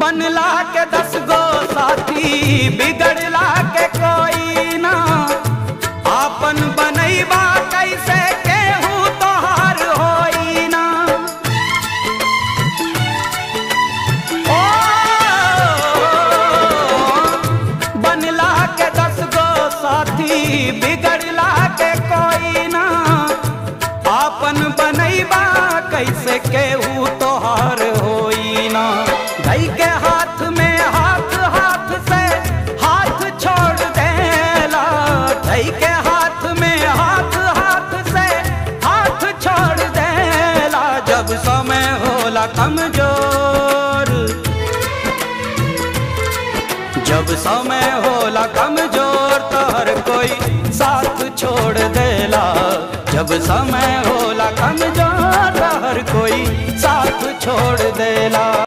बनला के दस गो साथी बिगड़ला के कोई ना आपन बनैबा कैसे केहू तोहार होई ना ओ बनला के दस गो साथी बिगड़ला के कोई ना आपन बनैबा कैसे केहू तोहार होई ना गई के हाथ में हाथ हाथ से हाथ छोड़ देला गई के हाथ में हाथ हाथ से हाथ छोड़ देला जब समय होला कमजोर जब समय होला कमजोर तो हर कोई साथ छोड़ देला जब समय होला कमजोर तो हर कोई साथ छोड़ देला